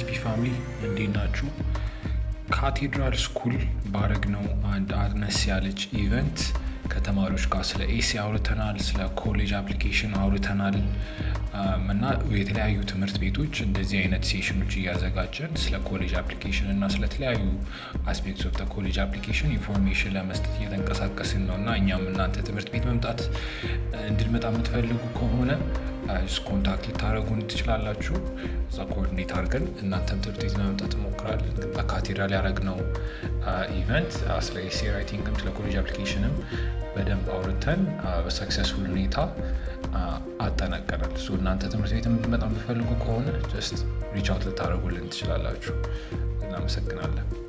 ኤስሲፒ ፋሚሊ እንዴት ናችሁ? ካቴድራል ስኩል ባረግነው አንድ አነስ ያለች ኢቨንት ከተማሪዎች ጋር ስለ ኤሲ አውርተናል፣ ስለ ኮሌጅ አፕሊኬሽን አውርተናል እና የተለያዩ ትምህርት ቤቶች እንደዚህ አይነት ሴሽኖች እያዘጋጀን ስለ ኮሌጅ አፕሊኬሽን እና ስለተለያዩ አስፔክትስ ኦፍ ኮሌጅ አፕሊኬሽን ኢንፎርሜሽን ለመስጠት እየተንቀሳቀስን ነው እና እኛም እናንተ ትምህርት ቤት መምጣት እንድንመጣ የምትፈልጉ ከሆነ ኮንታክት ልታደረጉን ትችላላችሁ። እዛ ኮኦርዲኔት አድርገን እናንተም ትምህርት ቤት ለመምጣት እንሞክራለን። በካቴድራል ያደረግነው ኢቨንት ስለ ኤሴ ራይቲንግም ስለ ኮሌጅ አፕሊኬሽንም በደንብ አውርተን በሰክሰስፉል ሁኔታ አጠናቀናል። እናንተ ትምህርት ቤት እንድንመጣ የምትፈልጉ ከሆነ ጀስት ሪች አውት ልታደረጉልን ትችላላችሁ። እናመሰግናለን።